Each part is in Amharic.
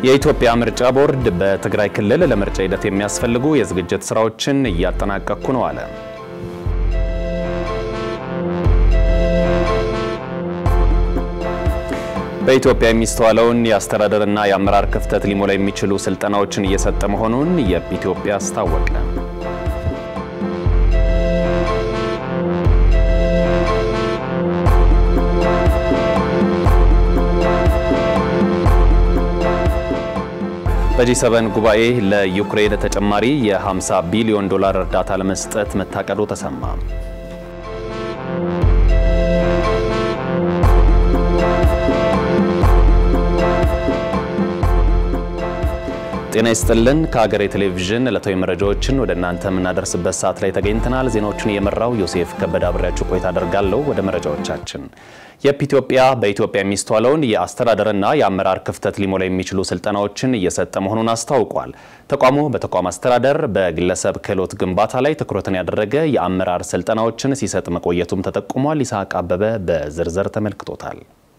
የኢትዮጵያ ምርጫ ቦርድ በትግራይ ክልል ለምርጫ ሂደት የሚያስፈልጉ የዝግጅት ስራዎችን እያጠናቀቅኩ ነው አለ። በኢትዮጵያ የሚስተዋለውን የአስተዳደርና የአመራር ክፍተት ሊሞላ የሚችሉ ስልጠናዎችን እየሰጠ መሆኑን የኢትዮጵያ አስታወቀ። በጂ7 ጉባኤ ለዩክሬን ተጨማሪ የ50 ቢሊዮን ዶላር እርዳታ ለመስጠት መታቀዱ ተሰማ። ጤና ይስጥልን። ከሀገሬ ቴሌቪዥን ዕለታዊ መረጃዎችን ወደ እናንተ የምናደርስበት ሰዓት ላይ ተገኝተናል። ዜናዎቹን እየመራው ዮሴፍ ከበደ አብሬያችሁ ቆይታ አደርጋለሁ። ወደ መረጃዎቻችን የፕ ኢትዮጵያ በኢትዮጵያ የሚስተዋለውን የአስተዳደርና የአመራር ክፍተት ሊሞላ የሚችሉ ስልጠናዎችን እየሰጠ መሆኑን አስታውቋል። ተቋሙ በተቋም አስተዳደር፣ በግለሰብ ክህሎት ግንባታ ላይ ትኩረትን ያደረገ የአመራር ስልጠናዎችን ሲሰጥ መቆየቱም ተጠቁሟል። ይስሐቅ አበበ በዝርዝር ተመልክቶታል።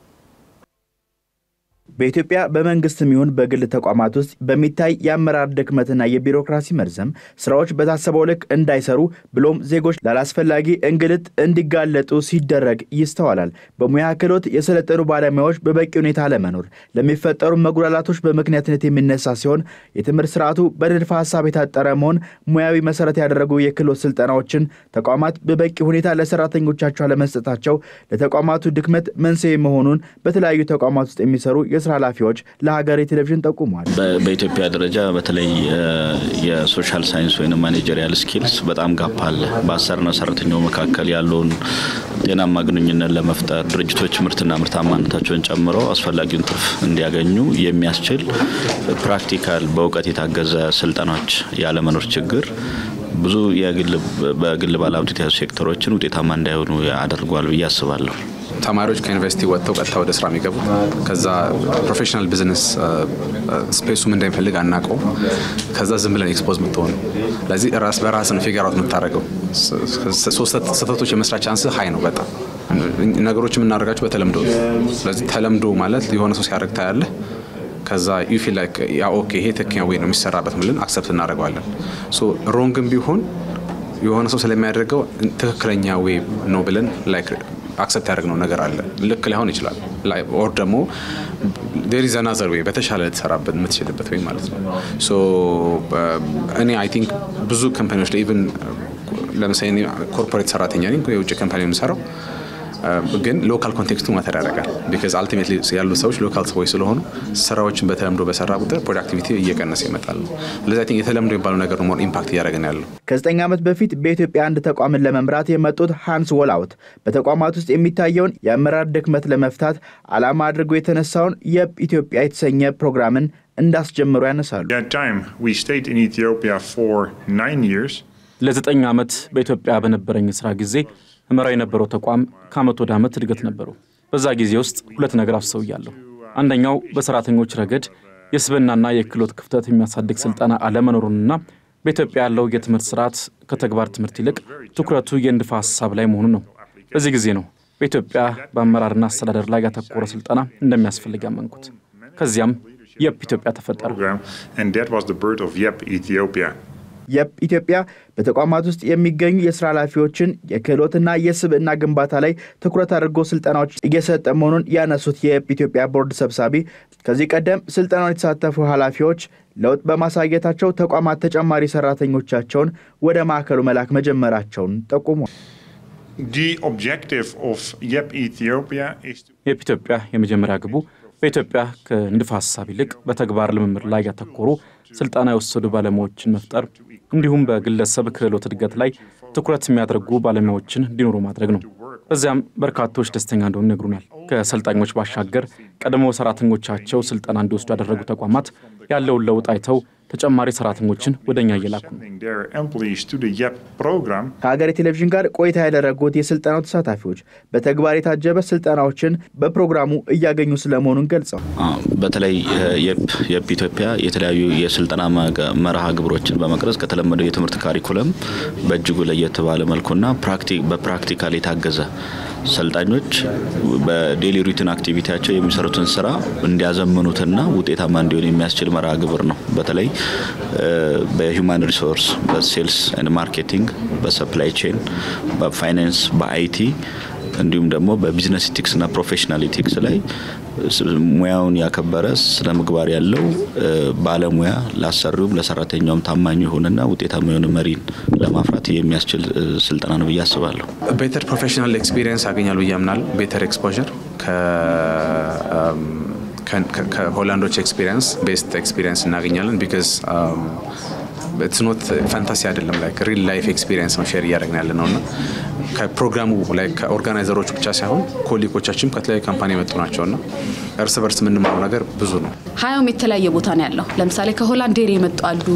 በኢትዮጵያ በመንግስትም ይሁን በግል ተቋማት ውስጥ በሚታይ የአመራር ድክመትና የቢሮክራሲ መርዘም ስራዎች በታሰበው ልክ እንዳይሰሩ ብሎም ዜጎች ላላስፈላጊ እንግልት እንዲጋለጡ ሲደረግ ይስተዋላል። በሙያ ክህሎት የሰለጠኑ ባለሙያዎች በበቂ ሁኔታ አለመኖር ለሚፈጠሩ መጉላላቶች በምክንያትነት የሚነሳ ሲሆን የትምህርት ስርዓቱ በንድፈ ሀሳብ የታጠረ መሆን፣ ሙያዊ መሰረት ያደረጉ የክህሎት ስልጠናዎችን ተቋማት በበቂ ሁኔታ ለሰራተኞቻቸው አለመስጠታቸው ለተቋማቱ ድክመት መንስኤ መሆኑን በተለያዩ ተቋማት ውስጥ የሚሰሩ የስራ ኃላፊዎች ለሀገሬ ቴሌቪዥን ጠቁመዋል። በኢትዮጵያ ደረጃ በተለይ የሶሻል ሳይንስ ወይም ማኔጀሪያል ስኪልስ በጣም ጋፕ አለ። በአሰሪና ሰራተኛው መካከል ያለውን ጤናማ ግንኙነት ለመፍጠር ድርጅቶች ምርትና ምርታማነታቸውን ጨምሮ አስፈላጊውን ትርፍ እንዲያገኙ የሚያስችል ፕራክቲካል በእውቀት የታገዘ ስልጠናዎች ያለመኖር ችግር ብዙ በግል ባለሀብት የተያዙ ሴክተሮችን ውጤታማ እንዳይሆኑ አድርጓል ብዬ አስባለሁ። ተማሪዎች ከዩኒቨርሲቲ ወጥተው ቀጥታ ወደ ስራ የሚገቡት ከዛ ፕሮፌሽናል ቢዝነስ ስፔሱም እንደሚፈልግ አናውቀው። ከዛ ዝም ብለን ኤክስፖዝ ምትሆኑ ለዚህ ራስ በራስን ፊገር አውት የምታደርገው ስህተቶች የመስራት ቻንስ ሀይ ነው በጣም ነገሮች የምናደርጋቸው በተለምዶ ስለዚህ ተለምዶ ማለት የሆነ ሰው ሲያደርግ ታያለህ ከዛ ዩ ፊል ላይክ ያ ኦኬ ይሄ ትክክለኛ ወይ ነው የሚሰራበት ብለን አክሰፕት እናደርገዋለን። ሶ ሮንግም ቢሆን የሆነ ሰው ስለሚያደርገው ትክክለኛ ወይ ነው ብለን ላይክ አክሰፕት ያደረግነው ነገር አለ። ልክ ላይሆን ይችላል። ኦር ደግሞ ዴር ኢዝ አናዘር ወይ በተሻለ ልትሰራበት የምትችልበት ወይ ማለት ነው። ሶ እኔ አይ ቲንክ ብዙ ካምፓኒዎች ላይ ኢቨን ለምሳሌ ኮርፖሬት ሰራተኛ ነኝ፣ የውጭ ካምፓኒ የምሰራው ግን ሎካል ኮንቴክስቱ ማተር ያደርጋል። ቢካዝ አልቲሜትሊ ያሉት ሰዎች ሎካል ሰዎች ስለሆኑ ስራዎችን በተለምዶ በሰራ ቁጥር ፕሮዳክቲቪቲ እየቀነሰ ይመጣል ነው። ስለዚህ የተለምዶ የሚባለው ነገር ነው ኢምፓክት እያደረገን ያለው። ከዘጠኝ ዓመት በፊት በኢትዮጵያ አንድ ተቋምን ለመምራት የመጡት ሃንስ ወላውት በተቋማት ውስጥ የሚታየውን የአመራር ድክመት ለመፍታት ዓላማ አድርጎ የተነሳውን የፕ ኢትዮጵያ የተሰኘ ፕሮግራምን እንዳስጀምሩ ያነሳሉ። ለዘጠኝ ዓመት በኢትዮጵያ በነበረኝ ስራ ጊዜ እመራ የነበረው ተቋም ከዓመት ወደ ዓመት እድገት ነበረው። በዛ ጊዜ ውስጥ ሁለት ነገር አስተውያለሁ። አንደኛው በሰራተኞች ረገድ የስብዕናና የክህሎት ክፍተት የሚያሳድግ ስልጠና አለመኖሩንና በኢትዮጵያ ያለው የትምህርት ስርዓት ከተግባር ትምህርት ይልቅ ትኩረቱ የንድፈ ሀሳብ ላይ መሆኑ ነው። በዚህ ጊዜ ነው በኢትዮጵያ በአመራርና አስተዳደር ላይ ያተኮረ ስልጠና እንደሚያስፈልግ ያመንኩት። ከዚያም የፕ ኢትዮጵያ ተፈጠረ። የፕ ኢትዮጵያ በተቋማት ውስጥ የሚገኙ የስራ ኃላፊዎችን የክህሎትና የስብዕና ግንባታ ላይ ትኩረት አድርጎ ስልጠናዎች እየሰጠ መሆኑን ያነሱት የየፕ ኢትዮጵያ ቦርድ ሰብሳቢ ከዚህ ቀደም ስልጠናውን የተሳተፉ ኃላፊዎች ለውጥ በማሳየታቸው ተቋማት ተጨማሪ ሰራተኞቻቸውን ወደ ማዕከሉ መላክ መጀመራቸውን ጠቁሟል። የፕ ኢትዮጵያ የመጀመሪያ ግቡ በኢትዮጵያ ከንድፈ ሀሳብ ይልቅ በተግባር ልምምድ ላይ ያተኮሩ ስልጠና የወሰዱ ባለሙያዎችን መፍጠር እንዲሁም በግለሰብ ክህሎት እድገት ላይ ትኩረት የሚያደርጉ ባለሙያዎችን እንዲኖሩ ማድረግ ነው። በዚያም በርካቶች ደስተኛ እንደሆኑ ይነግሩናል። ከሰልጣኞች ባሻገር ቀድሞ ሰራተኞቻቸው ስልጠና እንዲወስዱ ያደረጉ ተቋማት ያለውን ለውጥ አይተው ተጨማሪ ሰራተኞችን ወደ እኛ እየላኩ ነው። ከሀገሬ ቴሌቪዥን ጋር ቆይታ ያደረጉት የስልጠናው ተሳታፊዎች በተግባር የታጀበ ስልጠናዎችን በፕሮግራሙ እያገኙ ስለመሆኑን ገልጸው በተለይ የፕ ኢትዮጵያ የተለያዩ የስልጠና መርሃ ግብሮችን በመቅረጽ ከተለመደው የትምህርት ካሪኩለም በእጅጉ ለየት ባለ መልኩና በፕራክቲካል የታገዘ ሰልጣኞች በዴሊ ሩቲን አክቲቪቲያቸው የሚሰሩትን ስራ እንዲያዘምኑትና ውጤታማ እንዲሆን የሚያስችል መርሃ ግብር ነው። በተለይ በሂውማን ሪሶርስ፣ በሴልስ ኤንድ ማርኬቲንግ፣ በሰፕላይ ቼን፣ በፋይናንስ፣ በአይቲ እንዲሁም ደግሞ በቢዝነስ ኢቲክስና ፕሮፌሽናል ኢቲክስ ላይ ሙያውን ያከበረ ስነ ምግባር ያለው ባለሙያ ለአሰሪውም ለሰራተኛውም ታማኝ የሆነና ውጤታማ የሆነ መሪን ለማፍራት የሚያስችል ስልጠና ነው ብዬ አስባለሁ። ቤተር ፕሮፌሽናል ኤክስፒሪየንስ ያገኛል ብዬ አምናለሁ። ቤተር ኤክስፖዠር ከሆላንዶች ኤክስፒሪየንስ ቤስት ኤክስፒሪየንስ እናገኛለን ቢካዝ ኢትስ ኖት ፋንታሲ አይደለም ላይክ ሪል ላይፍ ኤክስፒሪየንስ ነው ሼር እያደረግን ያለ ነው እና ከፕሮግራሙ ላይ ከኦርጋናይዘሮቹ ብቻ ሳይሆን ኮሊጎቻችንም ከተለያዩ ካምፓኒ የመጡ ናቸው እና እርስ በርስ የምንማረው ነገር ብዙ ነው። ሀያውም የተለያየ ቦታ ነው ያለው። ለምሳሌ ከሆላንድ ዴሪ የመጡ አሉ፣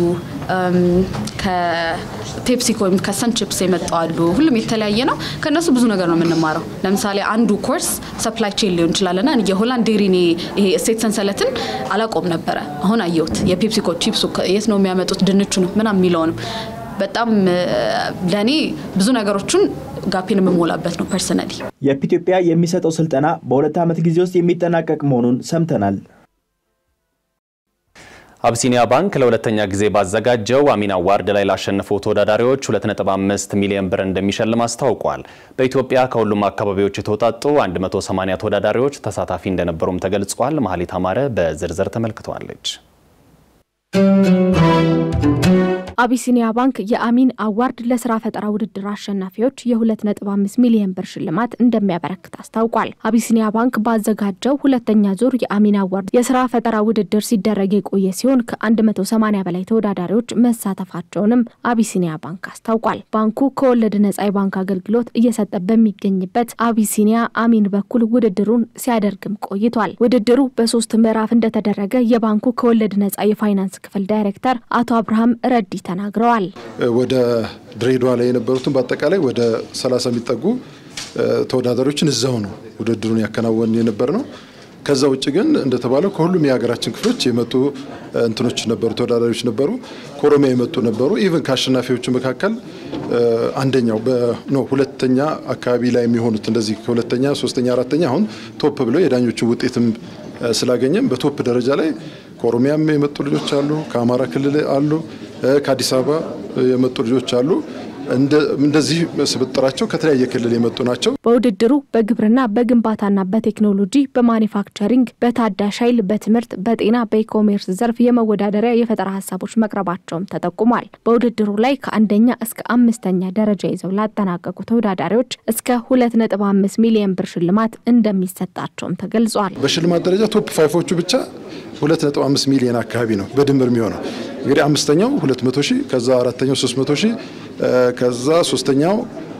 ከፔፕሲኮ ወይም ከሰንቺፕስ የመጡ አሉ። ሁሉም የተለያየ ነው። ከእነሱ ብዙ ነገር ነው የምንማረው። ለምሳሌ አንዱ ኮርስ ሰፕላይ ቼን ሊሆን ይችላል ና የሆላንድ ዴሪ እኔ ይሄ እሴት ሰንሰለትን አላቆም ነበረ። አሁን አየሁት። የፔፕሲኮ ቺፕሱ የት ነው የሚያመጡት ድንቹ ነው ምናምን የሚለውንም በጣም ለእኔ ብዙ ነገሮችን ጋፔን የምሞላበት ነው ፐርሰናሊ። የፒ ኢትዮጵያ የሚሰጠው ስልጠና በሁለት ዓመት ጊዜ ውስጥ የሚጠናቀቅ መሆኑን ሰምተናል። አብሲኒያ ባንክ ለሁለተኛ ጊዜ ባዘጋጀው አሚን አዋርድ ላይ ላሸነፉ ተወዳዳሪዎች 2.5 ሚሊዮን ብር እንደሚሸልም አስታውቋል። በኢትዮጵያ ከሁሉም አካባቢዎች የተውጣጡ 180 ተወዳዳሪዎች ተሳታፊ እንደነበሩም ተገልጿል። መሀሊት አማረ በዝርዝር ተመልክተዋለች። አቢሲኒያ ባንክ የአሚን አዋርድ ለስራ ፈጠራ ውድድር አሸናፊዎች የ2.5 ሚሊዮን ብር ሽልማት እንደሚያበረክት አስታውቋል። አቢሲኒያ ባንክ ባዘጋጀው ሁለተኛ ዙር የአሚን አዋርድ የስራ ፈጠራ ውድድር ሲደረግ የቆየ ሲሆን ከ180 በላይ ተወዳዳሪዎች መሳተፋቸውንም አቢሲኒያ ባንክ አስታውቋል። ባንኩ ከወለድ ነጻ የባንክ አገልግሎት እየሰጠ በሚገኝበት አቢሲኒያ አሚን በኩል ውድድሩን ሲያደርግም ቆይቷል። ውድድሩ በሶስት ምዕራፍ እንደተደረገ የባንኩ ከወለድ ነጻ የፋይናንስ ክፍል ዳይሬክተር አቶ አብርሃም ረዲ ተናግረዋል። ወደ ድሬዳዋ ላይ የነበሩትን በአጠቃላይ ወደ 30 የሚጠጉ ተወዳዳሪዎችን እዛው ነው ውድድሩን ያከናወን የነበር ነው። ከዛ ውጭ ግን እንደተባለው ከሁሉም የሀገራችን ክፍሎች የመጡ እንትኖች ነበሩ፣ ተወዳዳሪዎች ነበሩ። ከኦሮሚያ የመጡ ነበሩ። ኢቨን ከአሸናፊዎቹ መካከል አንደኛው ነው ሁለተኛ አካባቢ ላይ የሚሆኑት እንደዚህ ከሁለተኛ ሶስተኛ፣ አራተኛ አሁን ቶፕ ብለው የዳኞቹን ውጤትም ስላገኘም በቶፕ ደረጃ ላይ ከኦሮሚያም የመጡ ልጆች አሉ፣ ከአማራ ክልል አሉ፣ ከአዲስ አበባ የመጡ ልጆች አሉ። እንደዚህ ስብጥራቸው ከተለያየ ክልል የመጡ ናቸው። በውድድሩ በግብርና፣ በግንባታና በቴክኖሎጂ፣ በማኒፋክቸሪንግ፣ በታዳሽ ኃይል፣ በትምህርት፣ በጤና፣ በኢኮሜርስ ዘርፍ የመወዳደሪያ የፈጠራ ሀሳቦች መቅረባቸውም ተጠቁሟል። በውድድሩ ላይ ከአንደኛ እስከ አምስተኛ ደረጃ ይዘው ላጠናቀቁ ተወዳዳሪዎች እስከ 2.5 ሚሊዮን ብር ሽልማት እንደሚሰጣቸውም ተገልጿል። በሽልማት ደረጃ ቶፕ ፋይፎቹ ብቻ 2.5 ሚሊዮን አካባቢ ነው በድምር የሚሆነው። እንግዲህ አምስተኛው 200 ሺህ ከዛ አራተኛው 300 ሺህ ከዛ ሶስተኛው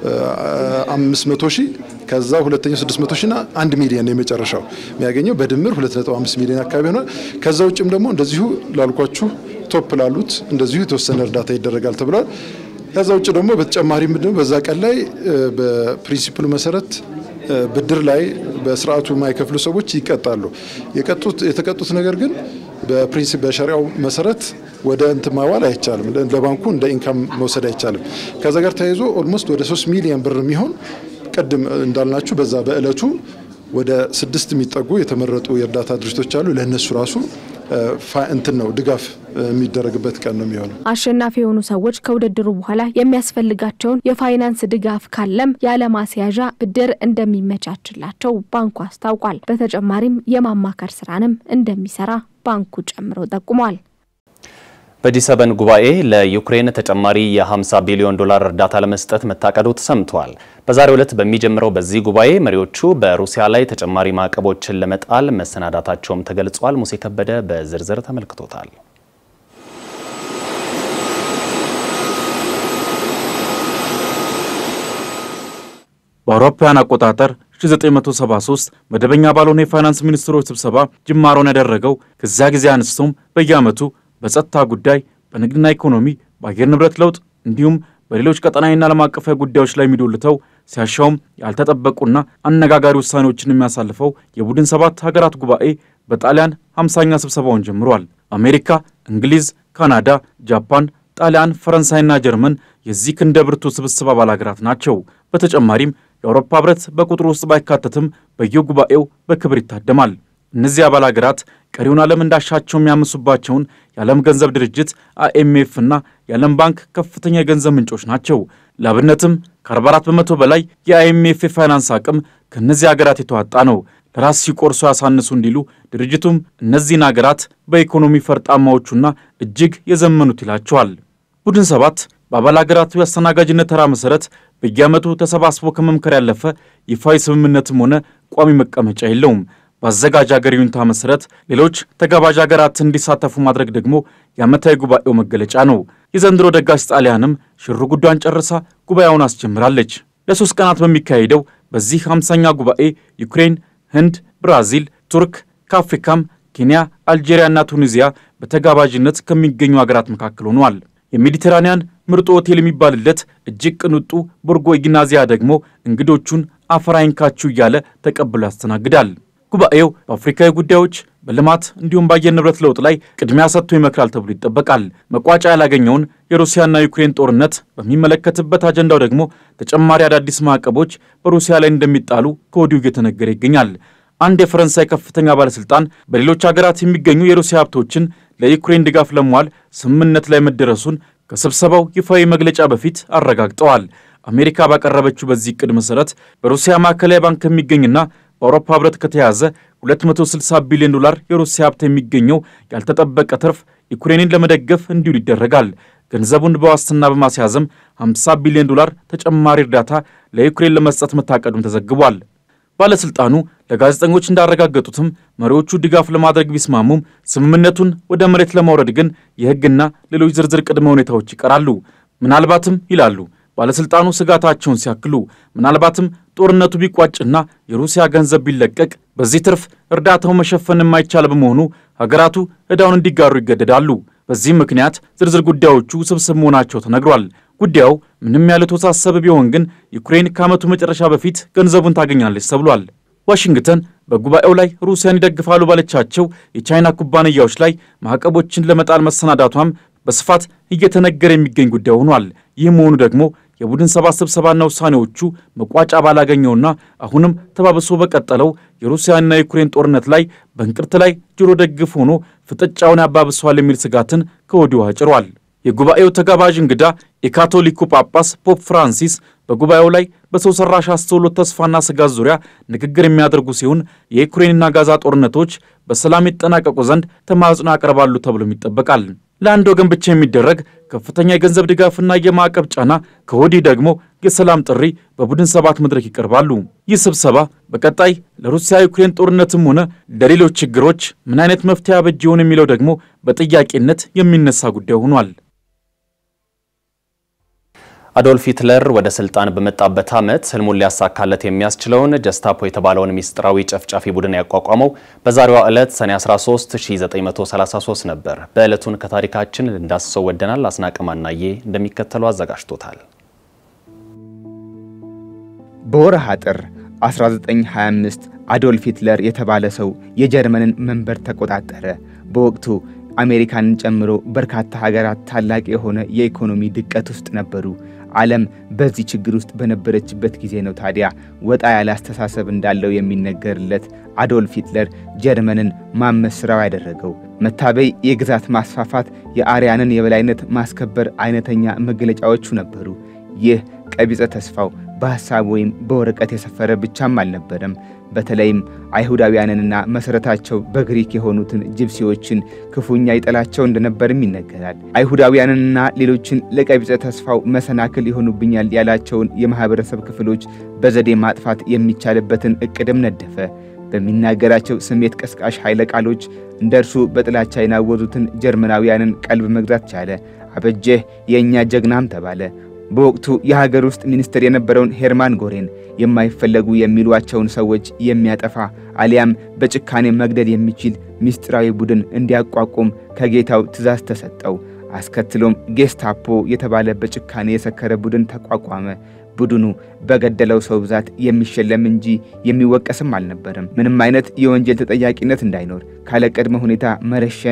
500 ሺህ ከዛ ሁለተኛው 600 ሺህ እና 1 ሚሊዮን የመጨረሻው የሚያገኘው በድምር 2.5 ሚሊዮን አካባቢ ሆኗል። ከዛ ውጭም ደግሞ እንደዚሁ ላልኳችሁ ቶፕ ላሉት እንደዚሁ የተወሰነ እርዳታ ይደረጋል ተብሏል። ከዛ ውጭ ደግሞ በተጨማሪ ምንድነው በዛ ቀን ላይ በፕሪንሲፕሉ መሰረት ብድር ላይ በስርዓቱ የማይከፍሉ ሰዎች ይቀጣሉ። የቀጡት የተቀጡት ነገር ግን በፕሪንሲፕ በሸሪያው መሰረት ወደ እንትን ማዋል አይቻልም። ለባንኩ እንደ ኢንካም መውሰድ አይቻልም። ከዛ ጋር ተያይዞ ኦልሞስት ወደ ሶስት ሚሊዮን ብር የሚሆን ቅድም እንዳልናችሁ በዛ በእለቱ ወደ ስድስት የሚጠጉ የተመረጡ የእርዳታ ድርጅቶች አሉ። ለእነሱ ራሱ እንትን ነው ድጋፍ የሚደረግበት ቀን ነው የሚሆነው። አሸናፊ የሆኑ ሰዎች ከውድድሩ በኋላ የሚያስፈልጋቸውን የፋይናንስ ድጋፍ ካለም ያለማስያዣ ብድር እንደሚመቻችላቸው ባንኩ አስታውቋል። በተጨማሪም የማማከር ስራንም እንደሚሰራ ባንኩ ጨምሮ ጠቁሟል። በጂ7 ጉባኤ ለዩክሬን ተጨማሪ የ50 ቢሊዮን ዶላር እርዳታ ለመስጠት መታቀዱ ተሰምቷል። በዛሬው ዕለት በሚጀምረው በዚህ ጉባኤ መሪዎቹ በሩሲያ ላይ ተጨማሪ ማዕቀቦችን ለመጣል መሰናዳታቸውም ተገልጿል። ሙሴ ከበደ በዝርዝር ተመልክቶታል። በአውሮፓውያን አቆጣጠር 1973 መደበኛ ባልሆነ የፋይናንስ ሚኒስትሮች ስብሰባ ጅማሮን ያደረገው ከዚያ ጊዜ አንስቶም በየዓመቱ በጸጥታ ጉዳይ፣ በንግድና ኢኮኖሚ፣ በአየር ንብረት ለውጥ እንዲሁም በሌሎች ቀጠናዊና ዓለም አቀፋዊ ጉዳዮች ላይ የሚዶልተው ሲያሻውም ያልተጠበቁና አነጋጋሪ ውሳኔዎችን የሚያሳልፈው የቡድን ሰባት ሀገራት ጉባኤ በጣሊያን 50ኛ ስብሰባውን ጀምሯል። አሜሪካ፣ እንግሊዝ፣ ካናዳ፣ ጃፓን፣ ጣሊያን፣ ፈረንሳይና ጀርመን የዚህ ክንደ ብርቱ ስብስብ አባል ሀገራት ናቸው። በተጨማሪም የአውሮፓ ህብረት በቁጥሩ ውስጥ ባይካተትም በየጉባኤው በክብር ይታደማል። እነዚህ አባል ሀገራት ቀሪውን ዓለም እንዳሻቸው የሚያምሱባቸውን የዓለም ገንዘብ ድርጅት አይኤምኤፍ እና የዓለም ባንክ ከፍተኛ የገንዘብ ምንጮች ናቸው። ለአብነትም ከ44 በመቶ በላይ የአይኤምኤፍ የፋይናንስ አቅም ከእነዚህ ሀገራት የተዋጣ ነው። ለራስ ሲቆርሱ ያሳንሱ እንዲሉ ድርጅቱም እነዚህን ሀገራት በኢኮኖሚ ፈርጣማዎቹና እጅግ የዘመኑት ይላቸዋል። ቡድን ሰባት በአባል ሀገራቱ የአስተናጋጅነት ተራ መሠረት በየዓመቱ ተሰባስቦ ከመምከር ያለፈ ይፋዊ ስምምነትም ሆነ ቋሚ መቀመጫ የለውም። በአዘጋጅ ሀገር ይሁንታ መሠረት ሌሎች ተጋባዥ ሀገራት እንዲሳተፉ ማድረግ ደግሞ የዓመታዊ ጉባኤው መገለጫ ነው። የዘንድሮ ደጋሽ ጣሊያንም ሽሩ ጉዷን ጨርሳ ጉባኤውን አስጀምራለች። ለሶስት ቀናት በሚካሄደው በዚህ ሃምሳኛ ጉባኤ ዩክሬን፣ ህንድ፣ ብራዚል፣ ቱርክ ከአፍሪካም ኬንያ፣ አልጄሪያና ቱኒዚያ በተጋባዥነት ከሚገኙ ሀገራት መካከል ሆኗል። የሜዲተራንያን ምርጡ ሆቴል የሚባልለት እጅግ ቅንጡ ቦርጎ ኢግናዚያ ደግሞ እንግዶቹን አፈር አይንካችሁ እያለ ተቀብሎ ያስተናግዳል። ጉባኤው በአፍሪካዊ ጉዳዮች በልማት እንዲሁም በአየር ንብረት ለውጥ ላይ ቅድሚያ ሰጥቶ ይመክራል ተብሎ ይጠበቃል። መቋጫ ያላገኘውን የሩሲያና ዩክሬን ጦርነት በሚመለከትበት አጀንዳው ደግሞ ተጨማሪ አዳዲስ ማዕቀቦች በሩሲያ ላይ እንደሚጣሉ ከወዲሁ እየተነገረ ይገኛል። አንድ የፈረንሳይ ከፍተኛ ባለሥልጣን በሌሎች ሀገራት የሚገኙ የሩሲያ ሀብቶችን ለዩክሬን ድጋፍ ለመዋል ስምምነት ላይ መደረሱን ከስብሰባው ይፋዊ መግለጫ በፊት አረጋግጠዋል። አሜሪካ ባቀረበችው በዚህ ዕቅድ መሠረት በሩሲያ ማዕከላዊ ባንክ ከሚገኝና በአውሮፓ ህብረት ከተያዘ 260 ቢሊዮን ዶላር የሩሲያ ሀብት የሚገኘው ያልተጠበቀ ትርፍ ዩክሬንን ለመደገፍ እንዲውል ይደረጋል። ገንዘቡን በዋስትና በማስያዝም 50 ቢሊዮን ዶላር ተጨማሪ እርዳታ ለዩክሬን ለመስጠት መታቀዱም ተዘግቧል። ባለሥልጣኑ ለጋዜጠኞች እንዳረጋገጡትም መሪዎቹ ድጋፍ ለማድረግ ቢስማሙም ስምምነቱን ወደ መሬት ለማውረድ ግን የሕግና ሌሎች ዝርዝር ቅድመ ሁኔታዎች ይቀራሉ። ምናልባትም ይላሉ ባለሥልጣኑ ስጋታቸውን ሲያክሉ ምናልባትም ጦርነቱ ቢቋጭና የሩሲያ ገንዘብ ቢለቀቅ በዚህ ትርፍ እርዳታው መሸፈን የማይቻል በመሆኑ ሀገራቱ ዕዳውን እንዲጋሩ ይገደዳሉ። በዚህም ምክንያት ዝርዝር ጉዳዮቹ ውስብስብ መሆናቸው ተነግሯል። ጉዳዩ ምንም ያለ ተወሳሰበ ቢሆን ግን ዩክሬን ከዓመቱ መጨረሻ በፊት ገንዘቡን ታገኛለች ተብሏል። ዋሽንግተን በጉባኤው ላይ ሩሲያን ይደግፋሉ ባለቻቸው የቻይና ኩባንያዎች ላይ ማዕቀቦችን ለመጣል መሰናዳቷም በስፋት እየተነገረ የሚገኝ ጉዳይ ሆኗል። ይህ መሆኑ ደግሞ የቡድን ሰባት ስብሰባና ውሳኔዎቹ መቋጫ ባላገኘውና አሁንም ተባብሶ በቀጠለው የሩሲያና የዩክሬን ጦርነት ላይ በእንቅርት ላይ ጆሮ ደግፍ ሆኖ ፍጥጫውን ያባብሰዋል የሚል ስጋትን ከወዲሁ አጭሯል። የጉባኤው ተጋባዥ እንግዳ የካቶሊኩ ጳጳስ ፖፕ ፍራንሲስ በጉባኤው ላይ በሰው ሰራሽ አስተውሎት ተስፋና ስጋት ዙሪያ ንግግር የሚያደርጉ ሲሆን የዩክሬንና ጋዛ ጦርነቶች በሰላም ይጠናቀቁ ዘንድ ተማጽኖ ያቀርባሉ ተብሎም ይጠበቃል። ለአንድ ወገን ብቻ የሚደረግ ከፍተኛ የገንዘብ ድጋፍና የማዕቀብ ጫና፣ ከወዲህ ደግሞ የሰላም ጥሪ በቡድን ሰባት መድረክ ይቀርባሉ። ይህ ስብሰባ በቀጣይ ለሩሲያ ዩክሬን ጦርነትም ሆነ ለሌሎች ችግሮች ምን አይነት መፍትሄ ያበጅ ይሆን የሚለው ደግሞ በጥያቄነት የሚነሳ ጉዳይ ሆኗል። አዶልፍ ሂትለር ወደ ስልጣን በመጣበት ዓመት ህልሙን ሊያሳካለት የሚያስችለውን ጀስታፖ የተባለውን ሚስጥራዊ ጨፍጫፊ ቡድን ያቋቋመው በዛሬዋ ዕለት ሰኔ 13 1933 ነበር። በዕለቱን ከታሪካችን እንዳስሰው ወደናል። አስናቀ ማናዬ እንደሚከተለው አዘጋጅቶታል። በወርሃ ጥር 1925 አዶልፍ ሂትለር የተባለ ሰው የጀርመንን መንበር ተቆጣጠረ። በወቅቱ አሜሪካንን ጨምሮ በርካታ ሀገራት ታላቅ የሆነ የኢኮኖሚ ድቀት ውስጥ ነበሩ። ዓለም በዚህ ችግር ውስጥ በነበረችበት ጊዜ ነው ታዲያ ወጣ ያለ አስተሳሰብ እንዳለው የሚነገርለት አዶልፍ ሂትለር ጀርመንን ማመስ ሥራው ያደረገው። መታበይ፣ የግዛት ማስፋፋት፣ የአርያንን የበላይነት ማስከበር አይነተኛ መገለጫዎቹ ነበሩ። ይህ ቀቢጸ ተስፋው በሐሳብ ወይም በወረቀት የሰፈረ ብቻም አልነበረም። በተለይም አይሁዳውያንንና መሠረታቸው በግሪክ የሆኑትን ጅብሲዎችን ክፉኛ ይጠላቸው እንደነበርም ይነገራል። አይሁዳውያንንና ሌሎችን ለቀቢጸ ተስፋው መሰናክል ይሆኑብኛል ያላቸውን የማኅበረሰብ ክፍሎች በዘዴ ማጥፋት የሚቻልበትን ዕቅድም ነደፈ። በሚናገራቸው ስሜት ቀስቃሽ ኃይለ ቃሎች እንደ እርሱ በጥላቻ የናወዙትን ጀርመናውያንን ቀልብ መግዛት ቻለ። አበጀህ የእኛ ጀግናም ተባለ። በወቅቱ የሀገር ውስጥ ሚኒስትር የነበረውን ሄርማን ጎሬን የማይፈለጉ የሚሏቸውን ሰዎች የሚያጠፋ አሊያም በጭካኔ መግደል የሚችል ምስጢራዊ ቡድን እንዲያቋቁም ከጌታው ትእዛዝ ተሰጠው። አስከትሎም ጌስታፖ የተባለ በጭካኔ የሰከረ ቡድን ተቋቋመ። ቡድኑ በገደለው ሰው ብዛት የሚሸለም እንጂ የሚወቀስም አልነበረም። ምንም አይነት የወንጀል ተጠያቂነት እንዳይኖር ካለ ቅድመ ሁኔታ መረሸን፣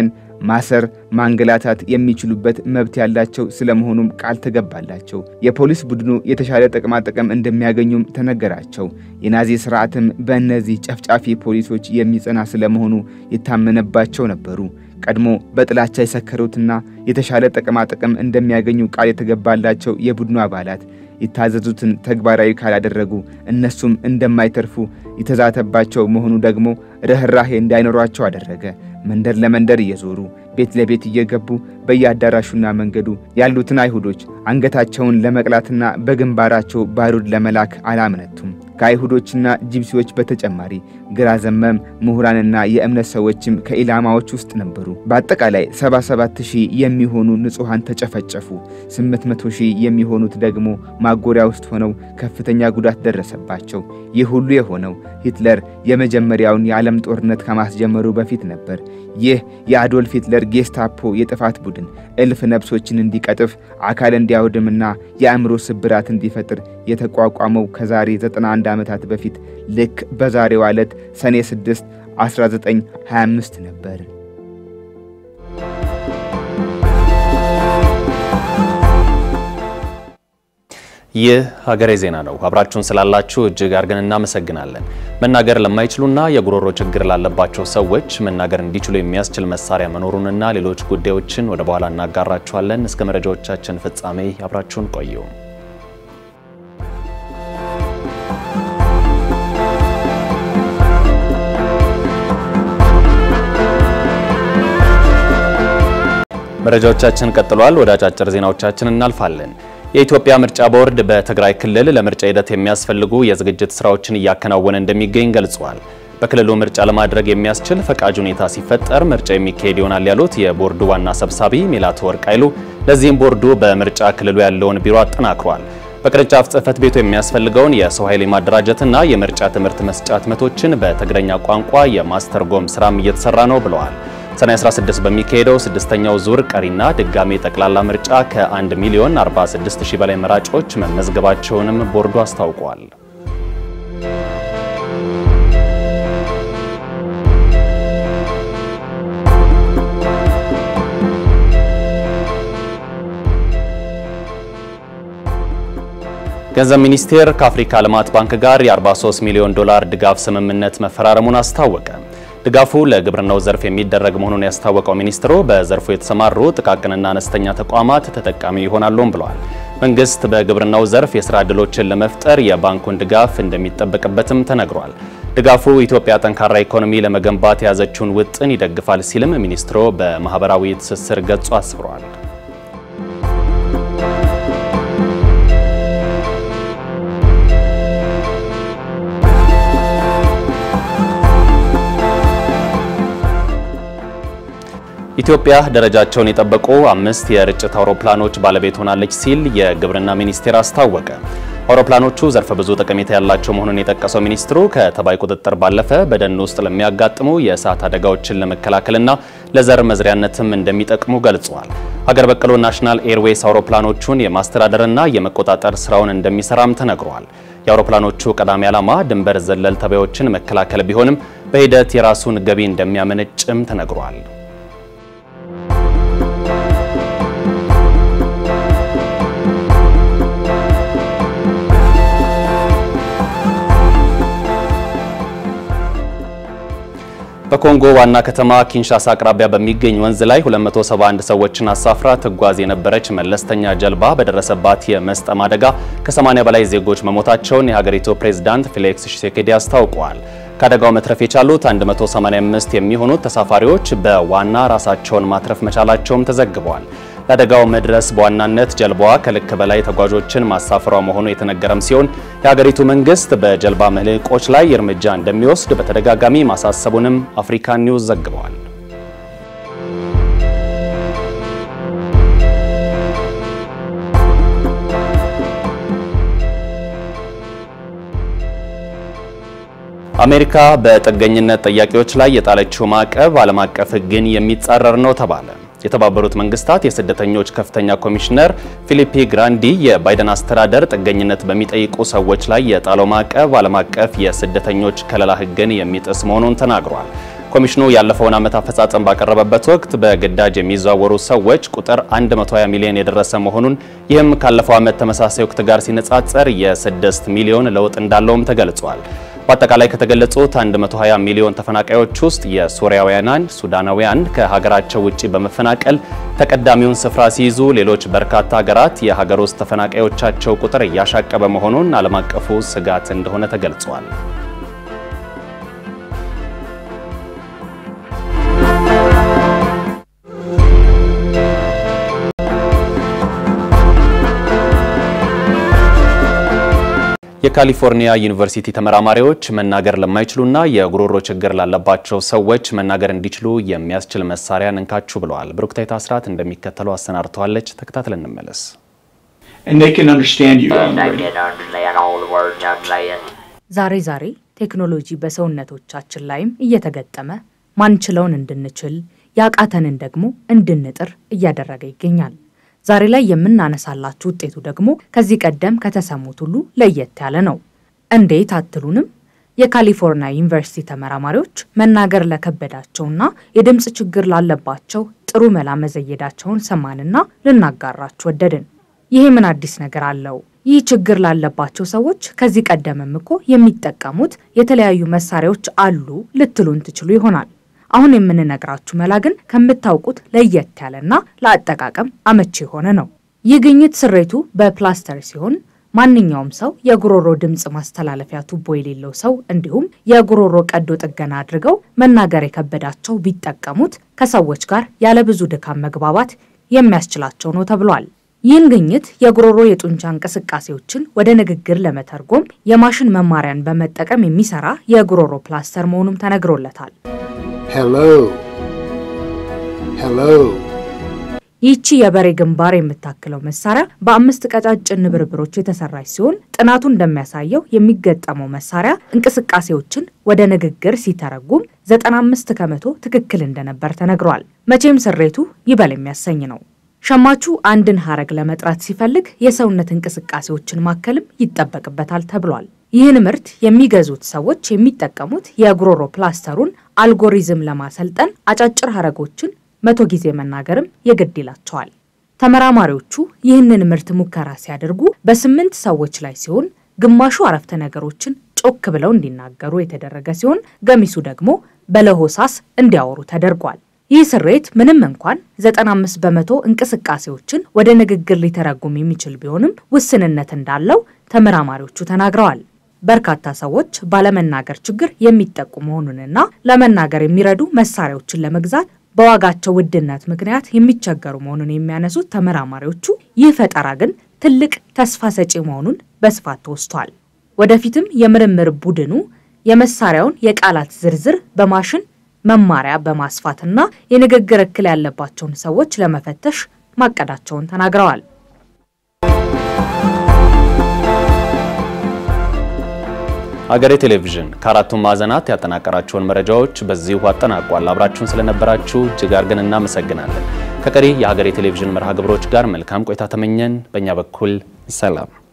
ማሰር፣ ማንገላታት የሚችሉበት መብት ያላቸው ስለመሆኑም ቃል ተገባላቸው። የፖሊስ ቡድኑ የተሻለ ጥቅማጥቅም እንደሚያገኙም ተነገራቸው። የናዚ ስርዓትም በእነዚህ ጨፍጫፊ ፖሊሶች የሚጸና ስለመሆኑ የታመነባቸው ነበሩ። ቀድሞ በጥላቻ የሰከሩትና የተሻለ ጥቅማጥቅም እንደሚያገኙ ቃል የተገባላቸው የቡድኑ አባላት የታዘዙትን ተግባራዊ ካላደረጉ እነሱም እንደማይተርፉ የተዛተባቸው መሆኑ ደግሞ ርኅራሄ እንዳይኖሯቸው አደረገ። መንደር ለመንደር እየዞሩ ቤት ለቤት እየገቡ በየአዳራሹና መንገዱ ያሉትን አይሁዶች አንገታቸውን ለመቅላትና በግንባራቸው ባሩድ ለመላክ አላመነቱም። ከአይሁዶችና ጂፕሲዎች በተጨማሪ ግራ ዘመም ምሁራንና የእምነት ሰዎችም ከኢላማዎች ውስጥ ነበሩ። በአጠቃላይ 77 ሺህ የሚሆኑ ንጹሐን ተጨፈጨፉ። 800 ሺህ የሚሆኑት ደግሞ ማጎሪያ ውስጥ ሆነው ከፍተኛ ጉዳት ደረሰባቸው። ይህ ሁሉ የሆነው ሂትለር የመጀመሪያውን የዓለም ጦርነት ከማስጀመሩ በፊት ነበር። ይህ የአዶልፍ ሂትለር ጌስታፖ የጥፋት ቡድን እልፍ ነፍሶችን እንዲቀጥፍ አካል እንዲያወድምና የአእምሮ ስብራት እንዲፈጥር የተቋቋመው ከዛሬ 91 ዓመታት በፊት ልክ በዛሬው ዕለት ሰኔ 6 1925 ነበር። ይህ ሀገሬ ዜና ነው። አብራችሁን ስላላችሁ እጅግ አድርገን እናመሰግናለን። መናገር ለማይችሉና የጉሮሮ ችግር ላለባቸው ሰዎች መናገር እንዲችሉ የሚያስችል መሳሪያ መኖሩንና ሌሎች ጉዳዮችን ወደ በኋላ እናጋራችኋለን። እስከ መረጃዎቻችን ፍጻሜ አብራችሁን ቆዩ። መረጃዎቻችን ቀጥሏል። ወደ አጫጭር ዜናዎቻችን እናልፋለን። የኢትዮጵያ ምርጫ ቦርድ በትግራይ ክልል ለምርጫ ሂደት የሚያስፈልጉ የዝግጅት ስራዎችን እያከናወነ እንደሚገኝ ገልጿል። በክልሉ ምርጫ ለማድረግ የሚያስችል ፈቃጅ ሁኔታ ሲፈጠር ምርጫ የሚካሄድ ይሆናል ያሉት የቦርዱ ዋና ሰብሳቢ ሜላቶ ወርቅ ኃይሉ፣ ለዚህም ቦርዱ በምርጫ ክልሉ ያለውን ቢሮ አጠናክሯል። በቅርንጫፍ ጽህፈት ቤቱ የሚያስፈልገውን የሰው ኃይል ማደራጀትና የምርጫ ትምህርት መስጫ ህትመቶችን በትግረኛ ቋንቋ የማስተርጎም ስራም እየተሰራ ነው ብለዋል። ሰኔ 16 በሚካሄደው ስድስተኛው ዙር ቀሪና ድጋሜ ጠቅላላ ምርጫ ከ1 ሚሊዮን 46 ሺህ በላይ መራጮች መመዝገባቸውንም ቦርዱ አስታውቋል። ገንዘብ ሚኒስቴር ከአፍሪካ ልማት ባንክ ጋር የ43 ሚሊዮን ዶላር ድጋፍ ስምምነት መፈራረሙን አስታወቀ። ድጋፉ ለግብርናው ዘርፍ የሚደረግ መሆኑን ያስታወቀው ሚኒስትሩ በዘርፉ የተሰማሩ ጥቃቅንና አነስተኛ ተቋማት ተጠቃሚ ይሆናሉም ብለዋል። መንግስት በግብርናው ዘርፍ የስራ ዕድሎችን ለመፍጠር የባንኩን ድጋፍ እንደሚጠበቅበትም ተነግሯል። ድጋፉ ኢትዮጵያ ጠንካራ ኢኮኖሚ ለመገንባት የያዘችውን ውጥን ይደግፋል ሲልም ሚኒስትሩ በማህበራዊ ትስስር ገጹ አስፍሯል። ኢትዮጵያ ደረጃቸውን የጠበቁ አምስት የርጭት አውሮፕላኖች ባለቤት ሆናለች ሲል የግብርና ሚኒስቴር አስታወቀ። አውሮፕላኖቹ ዘርፈ ብዙ ጠቀሜታ ያላቸው መሆኑን የጠቀሰው ሚኒስትሩ ከተባይ ቁጥጥር ባለፈ በደን ውስጥ ለሚያጋጥሙ የእሳት አደጋዎችን ለመከላከልና ለዘር መዝሪያነትም እንደሚጠቅሙ ገልጸዋል። ሀገር በቀሉ ናሽናል ኤርዌይስ አውሮፕላኖቹን የማስተዳደርና የመቆጣጠር ስራውን እንደሚሰራም ተነግሯል። የአውሮፕላኖቹ ቀዳሚ ዓላማ ድንበር ዘለል ተባዮችን መከላከል ቢሆንም በሂደት የራሱን ገቢ እንደሚያመነጭም ተነግሯል። በኮንጎ ዋና ከተማ ኪንሻሳ አቅራቢያ በሚገኝ ወንዝ ላይ 271 ሰዎችን አሳፍራ ትጓዝ የነበረች መለስተኛ ጀልባ በደረሰባት የመስጠም አደጋ ከ80 በላይ ዜጎች መሞታቸውን የሀገሪቱ ፕሬዝዳንት ፌሊክስ ሺሴኬዲ አስታውቀዋል። ከአደጋው መትረፍ የቻሉት 185 የሚሆኑት ተሳፋሪዎች በዋና ራሳቸውን ማትረፍ መቻላቸውም ተዘግበዋል። ለአደጋው መድረስ በዋናነት ጀልባዋ ከልክ በላይ ተጓዦችን ማሳፈሯ መሆኑ የተነገረም ሲሆን የሀገሪቱ መንግስት በጀልባ መልህቆች ላይ እርምጃ እንደሚወስድ በተደጋጋሚ ማሳሰቡንም አፍሪካ ኒውስ ዘግበዋል። አሜሪካ በጥገኝነት ጠያቂዎች ላይ የጣለችው ማዕቀብ ዓለም አቀፍ ሕግን የሚጻረር ነው ተባለ። የተባበሩት መንግስታት የስደተኞች ከፍተኛ ኮሚሽነር ፊሊፒ ግራንዲ የባይደን አስተዳደር ጥገኝነት በሚጠይቁ ሰዎች ላይ የጣለው ማዕቀብ ዓለም አቀፍ የስደተኞች ከለላ ሕግን የሚጥስ መሆኑን ተናግሯል። ኮሚሽኑ ያለፈውን ዓመት አፈጻጸም ባቀረበበት ወቅት በግዳጅ የሚዘዋወሩ ሰዎች ቁጥር 120 ሚሊዮን የደረሰ መሆኑን ይህም ካለፈው ዓመት ተመሳሳይ ወቅት ጋር ሲነጻጸር የ6 ሚሊዮን ለውጥ እንዳለውም ተገልጿል። በአጠቃላይ ከተገለጹት 120 ሚሊዮን ተፈናቃዮች ውስጥ የሶሪያውያን፣ ሱዳናውያን ከሀገራቸው ውጭ በመፈናቀል ተቀዳሚውን ስፍራ ሲይዙ፣ ሌሎች በርካታ ሀገራት የሀገር ውስጥ ተፈናቃዮቻቸው ቁጥር እያሻቀበ መሆኑን ዓለም አቀፉ ስጋት እንደሆነ ተገልጿል። የካሊፎርኒያ ዩኒቨርሲቲ ተመራማሪዎች መናገር ለማይችሉና የጉሮሮ ችግር ላለባቸው ሰዎች መናገር እንዲችሉ የሚያስችል መሳሪያን እንካችሁ ብለዋል። ብሩክታይት አስራት እንደሚከተለው አሰናድተዋለች። ተከታትለን እንመለስ። ዛሬ ዛሬ ቴክኖሎጂ በሰውነቶቻችን ላይም እየተገጠመ ማንችለውን እንድንችል ያቃተንን ደግሞ እንድንጥር እያደረገ ይገኛል። ዛሬ ላይ የምናነሳላችሁ ውጤቱ ደግሞ ከዚህ ቀደም ከተሰሙት ሁሉ ለየት ያለ ነው። እንዴት አትሉንም? የካሊፎርኒያ ዩኒቨርሲቲ ተመራማሪዎች መናገር ለከበዳቸውና የድምፅ ችግር ላለባቸው ጥሩ መላ መዘየዳቸውን ሰማንና ልናጋራችሁ ወደድን። ይሄ ምን አዲስ ነገር አለው? ይህ ችግር ላለባቸው ሰዎች ከዚህ ቀደምም እኮ የሚጠቀሙት የተለያዩ መሳሪያዎች አሉ ልትሉን ትችሉ ይሆናል። አሁን የምንነግራችሁ መላ ግን ከምታውቁት ለየት ያለና ለአጠቃቀም አመቺ የሆነ ነው። ይህ ግኝት ስሬቱ በፕላስተር ሲሆን ማንኛውም ሰው የጉሮሮ ድምፅ ማስተላለፊያ ቱቦ የሌለው ሰው እንዲሁም የጉሮሮ ቀዶ ጥገና አድርገው መናገር የከበዳቸው ቢጠቀሙት ከሰዎች ጋር ያለ ብዙ ድካም መግባባት የሚያስችላቸው ነው ተብሏል። ይህን ግኝት የጉሮሮ የጡንቻ እንቅስቃሴዎችን ወደ ንግግር ለመተርጎም የማሽን መማሪያን በመጠቀም የሚሰራ የጉሮሮ ፕላስተር መሆኑም ተነግሮለታል። ይህቺ የበሬ ግንባር የምታክለው መሳሪያ በአምስት ቀጫጭን ንብርብሮች የተሰራች ሲሆን ጥናቱ እንደሚያሳየው የሚገጠመው መሳሪያ እንቅስቃሴዎችን ወደ ንግግር ሲተረጉም 95 ከመቶ ትክክል እንደነበር ተነግሯል። መቼም ስሬቱ ይበል የሚያሰኝ ነው። ሸማቹ አንድን ሀረግ ለመጥራት ሲፈልግ የሰውነት እንቅስቃሴዎችን ማከልም ይጠበቅበታል ተብሏል። ይህን ምርት የሚገዙት ሰዎች የሚጠቀሙት የጉሮሮ ፕላስተሩን አልጎሪዝም ለማሰልጠን አጫጭር ሀረጎችን መቶ ጊዜ መናገርም የግድ ይላቸዋል። ተመራማሪዎቹ ይህንን ምርት ሙከራ ሲያደርጉ በስምንት ሰዎች ላይ ሲሆን ግማሹ አረፍተ ነገሮችን ጮክ ብለው እንዲናገሩ የተደረገ ሲሆን ገሚሱ ደግሞ በለሆሳስ እንዲያወሩ ተደርጓል። ይህ ስሬት ምንም እንኳን 95 በመቶ እንቅስቃሴዎችን ወደ ንግግር ሊተረጉም የሚችል ቢሆንም ውስንነት እንዳለው ተመራማሪዎቹ ተናግረዋል። በርካታ ሰዎች ባለመናገር ችግር የሚጠቁ መሆኑንና ለመናገር የሚረዱ መሳሪያዎችን ለመግዛት በዋጋቸው ውድነት ምክንያት የሚቸገሩ መሆኑን የሚያነሱት ተመራማሪዎቹ ይህ ፈጠራ ግን ትልቅ ተስፋ ሰጪ መሆኑን በስፋት ተወስቷል። ወደፊትም የምርምር ቡድኑ የመሳሪያውን የቃላት ዝርዝር በማሽን መማሪያ በማስፋትና የንግግር እክል ያለባቸውን ሰዎች ለመፈተሽ ማቀዳቸውን ተናግረዋል። ሀገሬ ቴሌቪዥን ከአራቱም ማዕዘናት ያጠናቀራቸውን መረጃዎች በዚሁ አጠናቋል። አብራችሁን ስለነበራችሁ እጅግ አድርገን እናመሰግናለን። ከቀሪ የሀገሬ ቴሌቪዥን መርሃ ግብሮች ጋር መልካም ቆይታ ተመኘን። በእኛ በኩል ሰላም